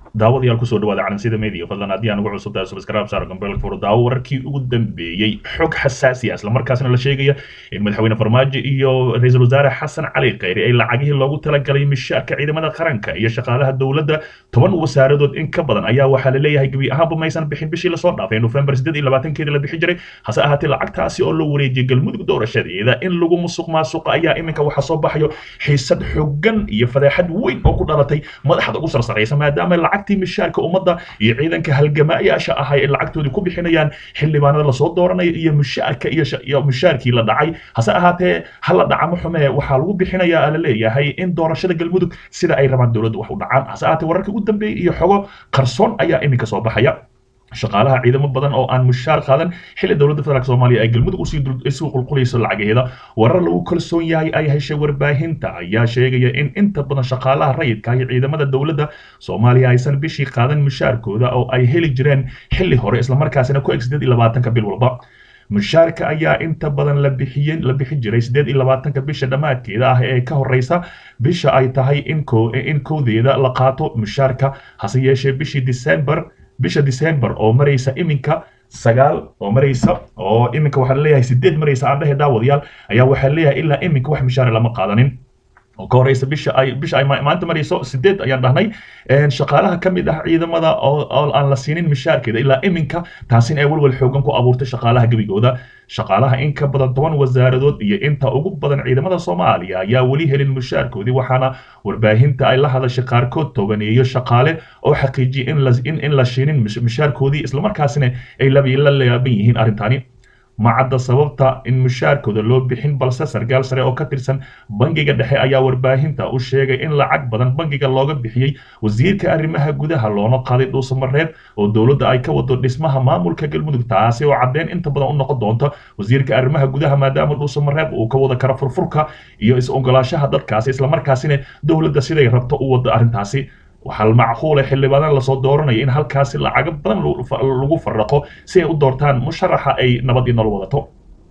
daawadayaal kusoo dhawaada calansida media fadlan haddii aan ugu cusub tahay subscribe saaro gambeelka furo daawo wararkii ugu dambeeyey xog xasaasi ah isla markaasna la sheegaya in madaxweyne farmaajo iyo ra-iisul wasaare xasan cali khayri ay lacagihii loogu talagalay mishaarka ciidamada qaranka iyo shaqaalaha dowladda toban wasaaradood in ka badan ayaa waxaa la leeyahay gebi ahaanba maysan bixin bishii lasoo dhaafay nofembar siddeed iyo labaatankeeda la bixi jiray hase ahaatee lacagtaasi oo la wareejiyay galmudug doorashadeeda in lagu musuq maasuqa ayaa iminka waxaa soo baxayo xiisad xogan iyo fadeexad weyn oo ku dhalatay madaxda ugu sarsaraysa maadaama lacagtii mishaarka ummadda iyo ciidanka halgamaayaasha ahay ay lacagtoodii ku bixinayaan xildhibaanada lasoo dooranayo iyo mishaarka iyo mishaarkii la dhacay hase ahaatee hala dhacamo xumee waxaa lagu bixinayaa la leeyahay in doorashada galmudug sida ay rabaan dowladdu wax u dhacaan hase ahaatee wararka ugu dambeeyay iyo xogo qarsoon ayaa iminka soo baxaya shaqaalaha ciidamo badan oo aan mushaar qaadan xilli dowladda federaalk soomaaliya ay galmudug usii qulqulayso lacagaheeda warar lagu kalsoon yahay ay heshay warbaahinta ayaa sheegaya in inta badan shaqaalaha rayidka iyo ciidamada dowladda soomaaliya aysan bishii qaadan mushaarkooda oo ay heli jireen xilli hore islamarkaasina ku eg sideed iyo labaatanka bil walba mushaarka ayaa inta badan la bixiye la bixi jiray sideed iyo labaatanka bisha dhammaadkeeda ah ee ka horeysa bisha ay tahay in ko in kowdeeda la qaato mushaarka hase yeeshee bishii december bisha december oo maraysa iminka sagaal oo maraysa oo iminka waxaa leeyahay sideed maraysa aan dhehe daawadayaal ayaa waxaa leeyahay ilaa iminka wax mishaare lama qaadanin oo ka horeysa bisha ay bisha ay maanta marayso sideed ayaan dhahnay shaqaalaha ka mid ah ciidamada oo aan la siinin mishaarkeeda ilaa iminka taasina ay walwal xoogan ku abuurtay shaqaalaha gebigooda shaqaalaha in ka badan toban wasaaradood iyo inta ugu badan ciidamada soomaaliya ayaa weli helin mushaarkoodii waxaana warbaahinta ay la hadashay qaarkood tobaneeyo shaqaale oo xaqiijiyay in in la shiinin mushaarkoodii islamarkaasina ay la laaban yihiin arrintani ma cadda sababta in mushaarkooda loo bixin balse sargaal sare oo ka tirsan bangiga dhexe ayaa warbaahinta u sheegay in lacag badan bangiga looga bixiyey wasiirka arrimaha gudaha loona qaaday dhuusamareeb oo dowladda ay ka wado dhismaha maamulka galmudug taasi oo caddeyn inta badan u noqon doonta wasiirka arrimaha gudaha maadaama dhuusamareeb uu ka wada karo furfurka iyo is-ogolaashaha dadkaasi islamarkaasina dowladda siday rabto u wado arrintaasi waxaa macquula xildhibaanan lasoo dooranaya in halkaasi lacago badan lagu faraqo si ay u doortaan musharaxa ay nabad iyo nolol wadato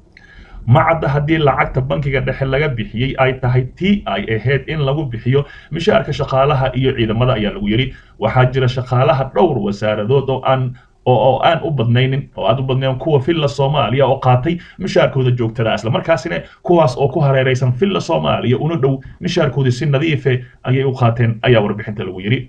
ma cadda haddii lacagta bankiga dhexe laga bixiyey ay tahay tii ay ahayd in lagu bixiyo mishaarka shaqaalaha iyo ciidamada ayaa lagu yidhi waxaa jira shaqaalaha dhowr wasaaradood oo aan oo aan u badnaynin oo aad u badnayn kuwa villa soomaaliya oo qaatay mishaarkooda joogtada islamarkaasina kuwaas oo ku hareeraysan villa soomaaliya una dhow mishaarkoodii si nadiife ayay u qaateen ayaa warbixinta lagu yidhi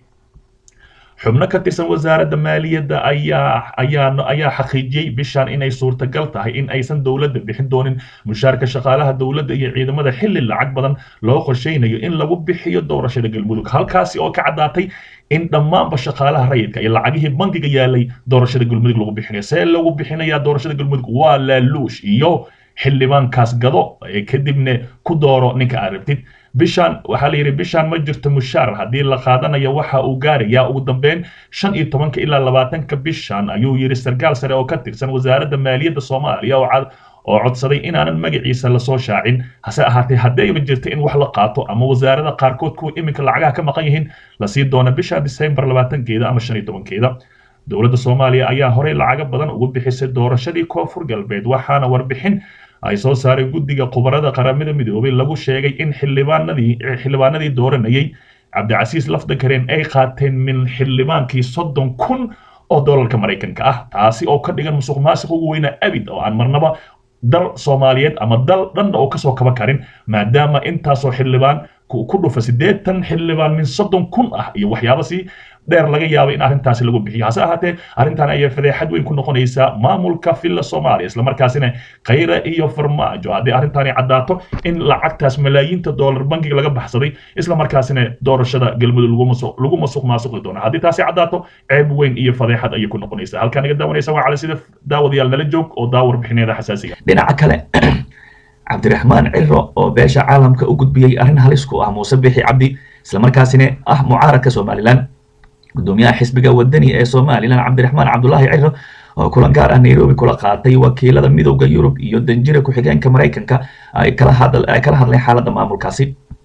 xubno ka tirsan wasaaradda maaliyadda ayaa ayaa ayaa xaqiijiyey bishan inay suurtagal tahay in aysan dowladda bixin doonin mushaarka shaqaalaha dowladda iyo ciidamada xilli lacag badan loo qorsheynayo in lagu bixiyo doorashada galmudug halkaasi oo ka caddaatay in dhammaanba shaqaalaha rayidka iyo lacagihii bankiga yaalay doorashada galmudug lagu bixinayo see lagu bixinayaa doorashada galmudug waa laaluush iyo xildhibaankaas gado kadibna ku dooro ninka aad rabtid bishan waxaa la yidhi bishan ma jirto mushaar haddii la qaadanayo waxa uu gaarayaa ugu dambeyn shan iyo tobanka ilaa labaatanka bishan ayuu yidhi sarkaal sare oo ka tirsan wasaaradda maaliyadda soomaaliya oo codsaday inaanan magaciisa lasoo shaacin hase ahaatee haddayba jirta in wax la qaato ama wasaarada qaarkood kuwa iminka lacagaha ka maqan yihiin lasii doona bisha december labaatankeeda ama shan iyo tobankeeda dowladda soomaaliya ayaa horey lacago badan ugu bixisay doorashadii koonfur galbeed waxaana warbixin ay soo saareen guddiga khubarada qaramada midoobay lagu sheegay in xildhibaanadii xildhibaanadii dooranayay cabdicasiis lafdakareen ay qaateen min xildhibaankii soddon kun oo doolarka maraykanka ah taasi oo ka dhigan musuq maasiq ugu weynaa abid oo aan marnaba dal soomaaliyeed ama dal dhanna oo kasoo kaba karin maadaama intaasoo xildhibaan ku dhufa siddeetan xildhibaan min soddon kun ah iyo waxyaaba si dheer laga yaabay in arrintaasi lagu bixiyo hase ahaatee arrintan ayaa fadeexad weyn ku noqonaysaa maamulka villa soomaaliya islamarkaasina khayra iyo farmaajo haddii arrintani caddaato in lacagtaas malaayiinta doolar bankiga laga baxsaday islamarkaasina doorashada galmudug lagu masuq maasuqi doono haddii taasi caddaato ceeb weyn iyo fadeexad ayay ku noqonaysaa halkaa naga daawanaysa waa cali sida daawadayaal nala joog oo daawar bixineeda xasaasiga dhinaca kale cabdiraxmaan ciro oo beesha caalamka u gudbiyey arrin halis ku ah muuse bixi cabdi islamarkaasina ah mucaaradka somalilan gudoomiyaha xisbiga wadani ee somalilan cabdiraxmaan cabdulaahi ciro oo kulan gaar ah nairobi kula qaatay wakiilada midowda yurub iyo danjira ku-xigeenka maraykanka ay kala hadleen xaaladda maamulkaasi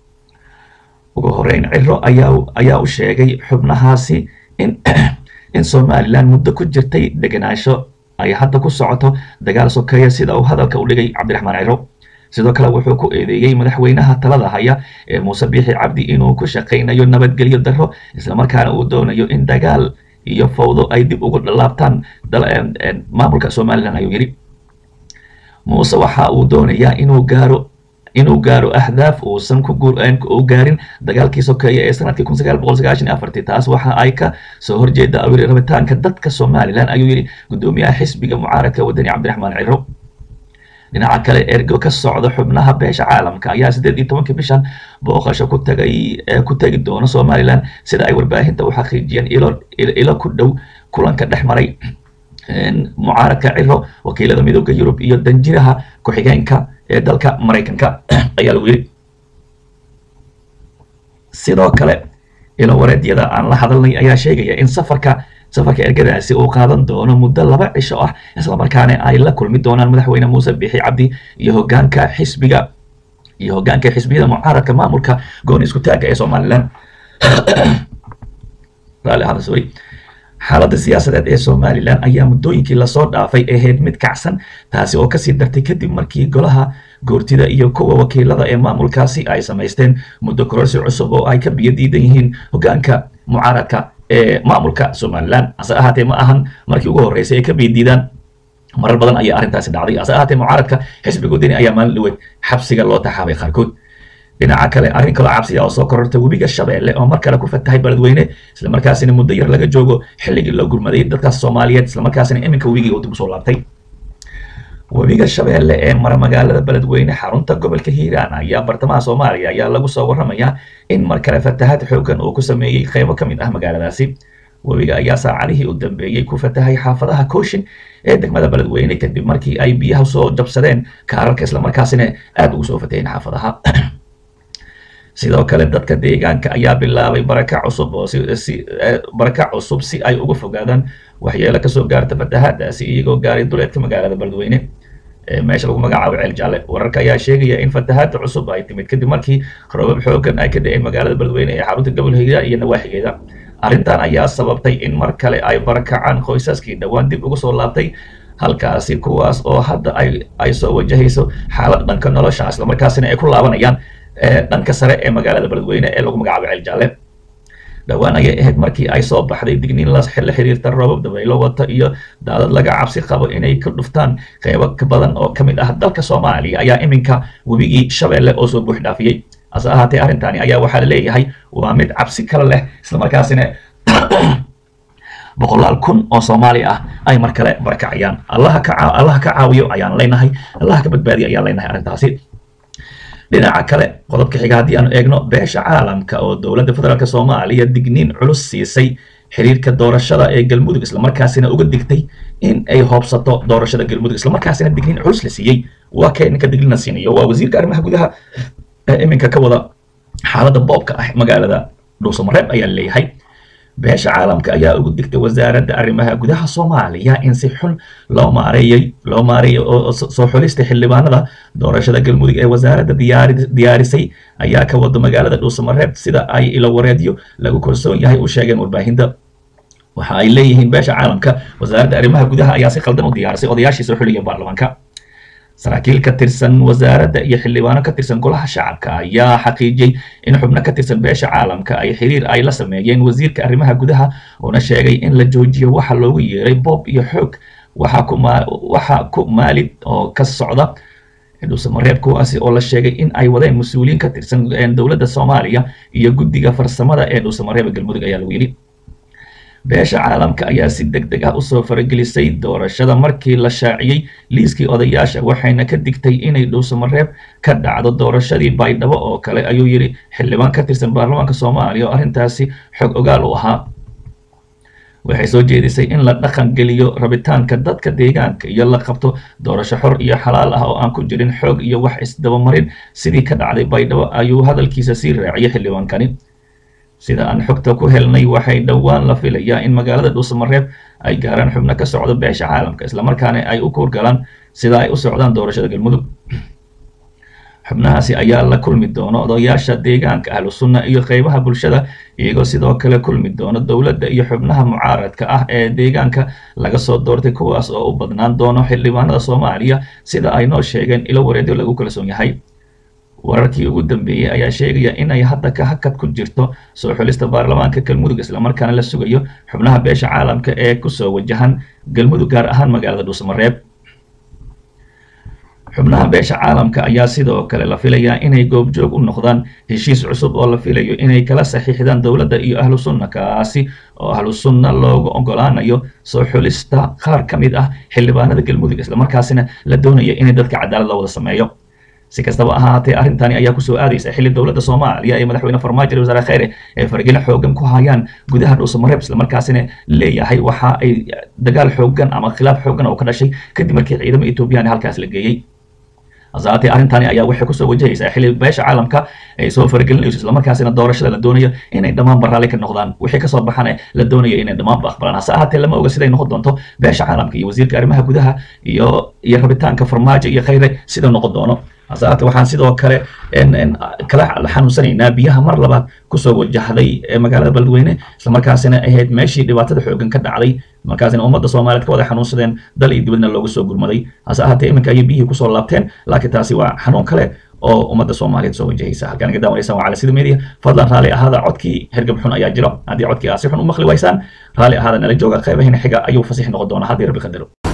ugu horeyn ciro ayaa u sheegay xubnahaasi in in somalilan muddo ku jirtay degenaansho ay hadda ku socoto dagaal sokeeya sida uu hadalka u dhigay cabdiraxmaan ciro sidoo kale wuxuu ku eedeeyey madaxweynaha talada haya ee muuse biixi cabdi inuu ku shaqaynayo nabadgelyo darro islamarkaana uu doonayo in dagaal iyo fawdo ay dib ugu laabtaan maamulka somalilan ayuu yidhi muuse waxa uu doonayaa inuu gaaro inuu gaaro ahdaaf uusan ku u gaarin dagaalkii sokeeye ee sanadkii kun sagaal boqol sagaashan iyo afartii taas waxa ay ka soo horjeeda awiri rabitaanka dadka somalilan ayuu yidhi guddoomiyaha xisbiga mucaaradka wadani cabdiraxmaan ciro dhinaca kale ergo ka socda xubnaha beesha caalamka ayaa siddeed iyo tobankii bishan booqasho ku tagay ku tegi doona somalilan sida ay warbaahinta u xaqiijiyeen ilo ilo ku dhow kulanka dhex maray mucaaradka ciro wakiilada midooda yurub iyo danjiraha ku-xigeenka ee dalka maraykanka ayaa lagu yidhi sidoo kale ilo wareedyada aan la hadalnay ayaa sheegaya in safarka safarka ergadaasi uu qaadan doono muddo laba cisho ah islamarkaana ay la kulmi doonaan madaxweyne muuse bixi cabdi iyo hogaanka xisbiga iyo hogaanka xisbiyada mucaaradka maamulka gooni isku taagga ee somalilan raalli ahada sorry xaaladda siyaasadeed ee somalilan ayaa muddooyinkii lasoo dhaafay ahayd mid kacsan taasi oo kasii dartay kadib markii golaha goortida iyo kuwa wakiilada ee maamulkaasi ay samaysteen muddo kororsi cusub oo ay ka biyo diidan yihiin hogaanka mucaaradka ee maamulka somalilan hase ahaatee ma ahan markii ugu horreysay ay ka biyo diidaan marar badan ayaa arrintaasi dhacday hase ahaatee mucaaradka xisbiga wadani ayaa maalin dhaweyd xabsiga loo taxaabay qaarkood dhinaca kale arrin kaloo cabsiya oo soo korortay webiga shabeelle oo mar kale ku fatahay beledweyne islamarkaasina muddo yar laga joogo xilligii loo gurmaday dadkaas soomaaliyeed islamarkaasina iminka webigii uu dib usoo laabtay webiga shabeelle ee mara magaalada beledweyne xarunta gobolka hiiraan ayaa bartamaha soomaaliya ayaa lagu soo warramayaa in mar kale fatahaad xoogan uu ku sameeyey qaybo ka mid ah magaaladaasi webiga ayaa saacadihii u dambeeyey ku fatahay xaafadaha kooshin ee degmada beledweyne kadib markii ay biyaha soo jabsadeen kaararka islamarkaasina aada ugu soo fataheen xaafadaha sidoo kale dadka deegaanka ayaa bilaabay barakac cusub oo si barakac cusub si ay uga fogaadaan waxyeelo kasoo gaarta fatahaadaasi iyagoo gaaray duleedka magaalada beledweyne meesha lagu magacaabo ceel jaalle wararka ayaa sheegaya in fatahaada cusub ay timid kadib markii roobab xoogan ay ka da-een magaalada beledweyne ee xarunta gobol hiira iyo nawaaxigeeda arrintan ayaa sababtay in mar kale ay barakacaan qoysaskii dhowaan dib ugu soo laabtay halkaasi kuwaas oo hadda ay ay soo wajahayso xaalad dhanka nolosha islamarkaasina ay ku laabanayaan dhanka sare ee magaalada beledweyne ee lagu magacaabo ceel jaalle dhowaan ayay ahayd markii ay soo baxday digniin la xiriirta roobab dabaylo wata iyo daadad laga cabsi qabo inay ka dhuftaan qeybo ka badan oo ka mid ah dalka soomaaliya ayaa iminka webigii shabeelle oo soo buux dhaafiyey hase ahaatee arrintani ayaa waxaa la leeyahay waa mid cabsi kale leh islamarkaasina boqolaal kun oo soomaali ah ay mar kale barakacayaan allaha ka allaha ka caawiyo ayaan leenahay allaha ka badbaadiyo ayaan leenahay arrintaasi dhinaca kale qodobka xiga haddii aanu eegno beesha caalamka oo dowladda federaalk soomaaliya digniin culus siisay xiriirka doorashada ee galmudug islamarkaasina uga digtay in ay hoobsato doorashada galmudug islamarkaasina digniin culus la siiyey waa kee ninka digniina siinayo waa wasiirka arrimaha gudaha ee iminka ka wada xaaladda boobka ah magaalada dhuusamareeb ayaa leeyahay beesha caalamka ayaa ugu digtay wasaaradda arrimaha gudaha soomaaliya in si xun loo maareeyey loo maareeyay oo soo xulista xildhibaanada doorashada galmudug ee wasaaradda diyaari diyaarisay ayaa ka wada magaalada dhuusamareeb sida ay ilo wareedyo lagu kalsoon yahay u sheegeen warbaahinta waxa ay leeyihiin beesha caalamka wasaaradda arrimaha gudaha ayaa si khaldan u diyaarisay odayaashii soo xuliyay baarlamaanka saraakiil ka tirsan wasaaradda iyo xildhibaano ka tirsan golaha shacabka ayaa xaqiijiyey in xubno ka tirsan beesha caalamka ay xiriir ay la sameeyeen wasiirka arrimaha gudaha uuna sheegay in la joojiyo waxa loogu yeeray boob iyo xoog waxa ku waxa ku maalid oo ka socda dhuusamareeb kuwaasi oo la sheegay in ay wadeen mas-uuliyiin ka tirsan dowladda soomaaliya iyo guddiga farsamada ee dhuusamareeba galmudug ayaa lagu yidhi beesha caalamka ayaa si deg deg ah usoo faragelisay doorashada markii la shaaciyey liiskii odayaasha waxayna ka digtay inay dhuusamareeb ka dhacdo doorashadii baydhabo oo kale ayuu yidhi xildhibaan ka tirsan baarlamaanka soomaaliya oo arrintaasi xog ogaal u ahaa waxay soo jeedisay in la dhaqan geliyo rabitaanka dadka deegaanka iyo la qabto doorasho xor iyo xalaal ah oo aan ku jirin xoog iyo wax isdabamarin sidii ka dhacday baydhabo ayuu hadalkiisa sii raaciyay xildhibaankani sida aan xogta ku helnay waxay dhowaan la filayaa in magaalada dhuusamareeb ay gaaraan xubno ka socdo beesha caalamka islamarkaana ay u kuurgalaan sida ay u socdaan doorashada galmudug xubnahaasi ayaa la kulmi doona odayaasha deegaanka ahlu sunna iyo qeybaha bulshada iyagoo sidoo kale kulmi doona dowladda iyo xubnaha mucaaradka ah ee deegaanka laga soo doortay kuwaas oo u badnaan doono xildhibaanada soomaaliya sida ay noo sheegeen ilo wareedyo lagu kalsoon yahay wararkii ugu dambeeyey ayaa sheegaya inay hadda ka hakad ku jirto soo xulista baarlamaanka galmudug islamarkaana la sugayo xubnaha beesha caalamka ee kusoo wajahan galmudug gaar ahaan magaalada dhuusamareeb xubnaha beesha caalamka ayaa sidoo kale la filayaa inay goobjoog u noqdaan heshiis cusub oo la filayo inay kala saxiixdaan dowladda iyo ahlu sunna kaasi oo ahlu sunna loogu ogolaanayo soo xulista qaar ka mid ah xildhibaanada galmudug islamarkaasina la doonaya inay dadka cadaalad la wada sameeyo si kastaba ahaatee arrintani ayaa kusoo aadaysa xilli dowladda soomaaliya ee madaxweyne farmaajo iyo wasaare kheyre ee fargelin xoogan ku hayaan gudaha dhuusamareeb islamarkaasina leeyahay waxa ay dagaal xoogan ama khilaaf xoogan oo ka dhashay kadib markii ciidamo etoobiyaan halkaas la geeyey hasaatee arrintani ayaa waxay kusoo wajahaysaa xilli beesha caalamka ay soo faragelinayso islamarkaasina doorashada la doonayo inay dhammaanba raalli ka noqdaan wixii kasoo baxane la doonayo inay dhammaanba aqbalaan hase ahaatee lama oga siday noqon doonto beesha caalamka iyo wasiirka arrimaha gudaha iyo iyo rabitaanka farmaajo iyo kheyre sida noqon doono hase ahaatee waxaan sidoo kale kala xanuunsanaynaa biyaha mar labaad kusoo wajahday magaalada beledweyne islamarkaasina ahayd meeshii dhibaatada xoogan ka dhacday markaasina ummadda soomaaliyeed ka wada xanuunsadeen dal iyo dibadna looga soo gurmaday hase ahaatee iminka ayay biyihii kusoo laabteen laakiin taasi waa xanuun kale oo ummadda soomaaliyeed soo wajahaysa halkaan naga daawanaysaan waa cala sida media fadlan raalli ahaada codkii hergab xun ayaa jiro haddii codkii aad si xun u maqli waysaan raalli ahaada nala jooga qeybaheena xiga ayuu fasix noqon doonaa haddii rabbi qadaro